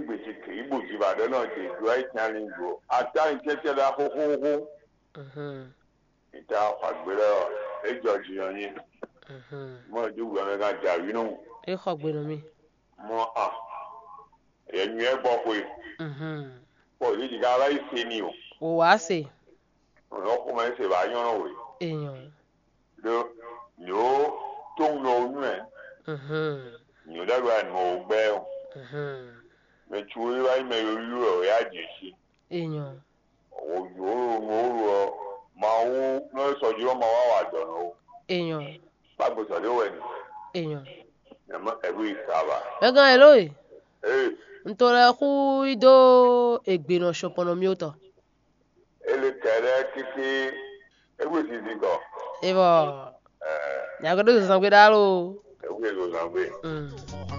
gbèsè kì í gbòjì ìbàdàn náà jẹ ìlú àìsàn ìgbò àtàrin tẹ́tẹ́ la hóhóhó Mhm. ìta àgbèrè ẹjọ jìyàn yín Mhm. mọ ìdúgbò ẹ̀mẹ́ ká jàrí nù E xɔ gbenu mi. mọ à ẹ̀yìn ẹ̀ gbọ́ pé Mhm. pọ̀ yìí ká ara ìṣe ni o O wa se. ọ̀nà kó máa ń ṣe bá yànnà wẹ̀ Eyan. ló ní ó tó ń lọ oyún ẹ̀ Mhm. ní ó dàgbà ní mo gbẹ́ o Mhm. mẹtù orí wáyé mẹ́rin orí rẹ̀ ọ̀yá àjèṣe Eyan. òjò òórùn òórùn ọ máa wú lọ́ọ́ sọ̀jú ọmọ wa wà dọ̀nà o Eyan. gbàgbọ́sọ̀ ló wẹ̀ ní Eyan. ẹ̀mọ́ ẹ̀rú ìsàbà Egan elo e. ee Ntore ku ido egbeno shopono mi oto. elekere keke ẹ̀rú ìsìsì kọ Ebo. ẹ̀ Yagodo san gbe dalo. ẹ̀rú èlò làgbé. Mm.